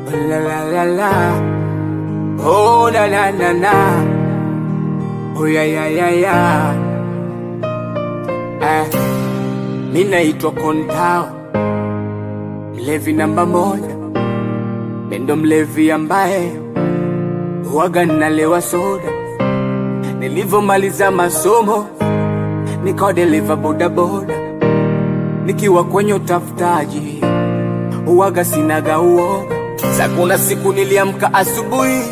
la la la la. Oh na na na na. Oh ya ya ya ya. Eh, mi naitwa Kontao, mlevi namba moja, mendo mlevi ambaye huwaga nalewa soda. Nilivyomaliza masomo nikawa dereva bodaboda, nikiwa kwenye utafutaji huwaga sinaga uoga. Sa kuna siku niliamka asubuhi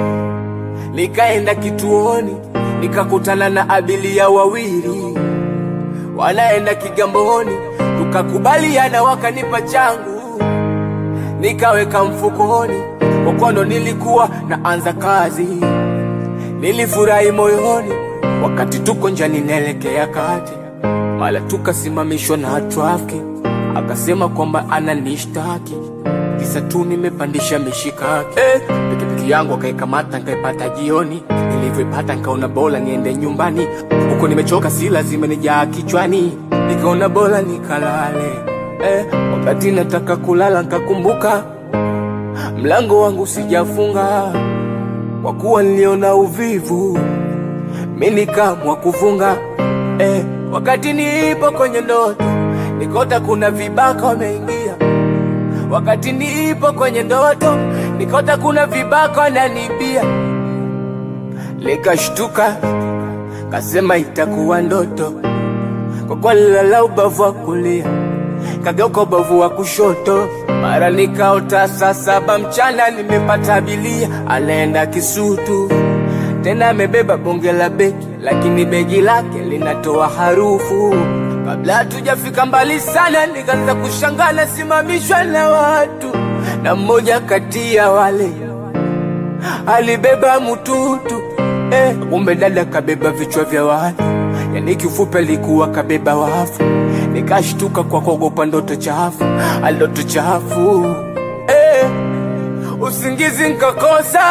nikaenda kituoni nikakutana na abiria wawili wanaenda Kigamboni, tukakubaliana wakanipa changu nikaweka mfukoni, kokondo nilikuwa naanza kazi, nilifurahi moyoni wakati tuko njiani naelekea kati, mala tukasimamishwa na trafiki, akasema kwamba ananishtaki kisa tu nimepandisha mishikaki. Eh, pikipiki yangu akaikamata nkaipata jioni, nilivyoipata nkaona bora niende nyumbani, huko nimechoka si lazima nijaa kichwani, nikaona bora nikalale. Eh, wakati nataka kulala nkakumbuka mlango wangu sijafunga, kwa kuwa niliona uvivu mi nikaamua kufunga. Eh, wakati nipo kwenye ndoto nikota kuna vibaka wameingia wakati nipo kwenye ndoto nikota kuna vibaka wananibia, nikashtuka kasema itakuwa ndoto, kwa kuwa nilala ubavu wa kulia kageuka ubavu wa kushoto, mara nikaota saa saba mchana nimepata abilia anaenda Kisutu, tena amebeba bonge la begi, lakini begi lake linatoa harufu Kabla hatujafika mbali sana, nikaanza kushangaa nasimamishwa na watu, na mmoja kati ya wale alibeba mtutu eh, kumbe dada kabeba vichwa vya watu, yani kifupi alikuwa kabeba wafu. Nikashtuka kwa kuogopa ndoto chafu, ndoto chafu eh, usingizi nkakosa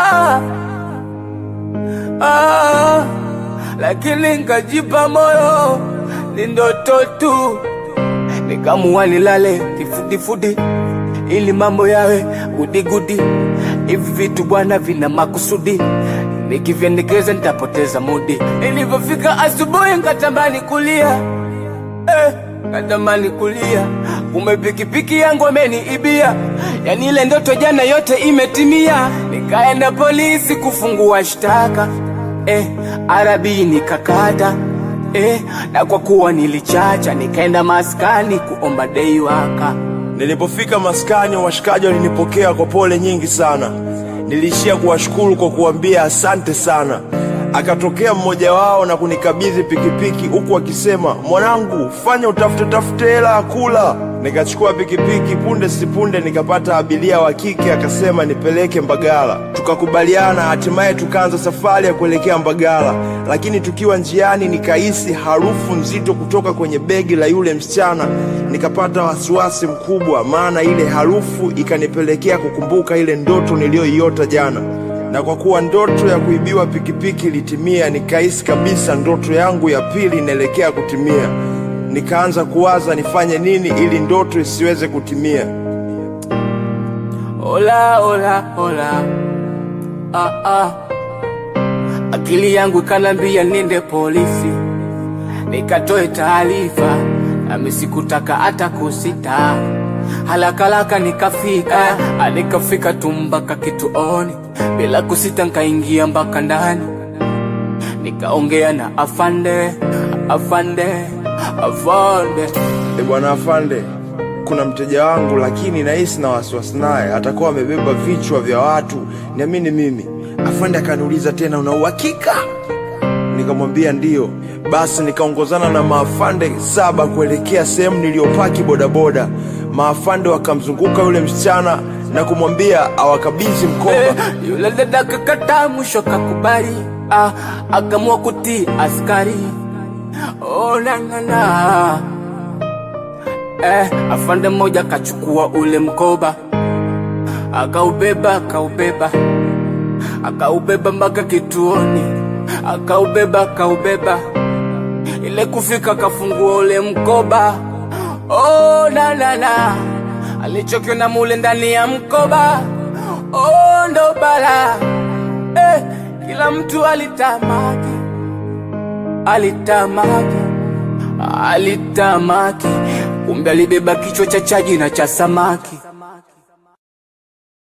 ah, lakini nkajipa moyo ni ndoto tu, nikamua nilale kifudifudi ili mambo yawe gudigudi. Hivi vitu bwana vina makusudi, nikivyendekeza nitapoteza mudi. Ilivyofika asubuhi nkatamani kulia eh, nkatamani kulia, kumbe pikipiki yangu ameniibia. Yani ile ndoto jana yote imetimia. Nikaenda polisi kufungua shtaka eh, arabi nikakata eh, na kwa kuwa nilichacha nikaenda maskani kuomba dei waka. Nilipofika maskani, washikaji walinipokea kwa pole nyingi sana. Niliishia kuwashukuru kwa kuambia asante sana. Akatokea mmoja wao na kunikabidhi pikipiki huku akisema, mwanangu, fanya utafute tafute hela ya kula. Nikachukua pikipiki, punde sipunde nikapata abiria wa kike, akasema nipeleke Mbagala. Tukakubaliana, hatimaye tukaanza safari ya kuelekea Mbagala, lakini tukiwa njiani nikahisi harufu nzito kutoka kwenye begi la yule msichana. Nikapata wasiwasi mkubwa, maana ile harufu ikanipelekea kukumbuka ile ndoto niliyoiota jana na kwa kuwa ndoto ya kuibiwa pikipiki ilitimia, nikahisi kabisa ndoto yangu ya pili inaelekea kutimia. Nikaanza kuwaza nifanye nini ili ndoto isiweze kutimia. Ola ola ola, ah, ah. Akili yangu ikanambia niende polisi nikatoe taarifa, nami sikutaka hata kusita. Halakalaka nikafika, ah, nikafika tu mpaka kituoni, bila kusita nkaingia mpaka ndani, nikaongea na afande, afande, afande. E bwana afande, kuna mteja wangu lakini nahisi na wasiwasi naye, atakuwa amebeba vichwa vya watu, niamini mimi. Afande akaniuliza tena, una uhakika? Nikamwambia ndiyo. Basi nikaongozana na maafande saba kuelekea sehemu niliyopaki bodaboda. Maafande wakamzunguka yule msichana na kumwambia awakabidhi mkoba. Eh, yule dada kakata mwisho kakubali, ah, akamua kutii askari. Oh, na, na, na. Eh, afande mmoja akachukua ule mkoba akaubeba akaubeba akaubeba mpaka kituoni akaubeba akaubeba ile kufika akafungua ule mkoba oh, na, na, na. alichokiona mule ndani ya mkoba oh, ndo bala eh, kila mtu alitamaki, alitamaki, alitamaki, kumbe alibeba kichwa cha chaji na cha samaki.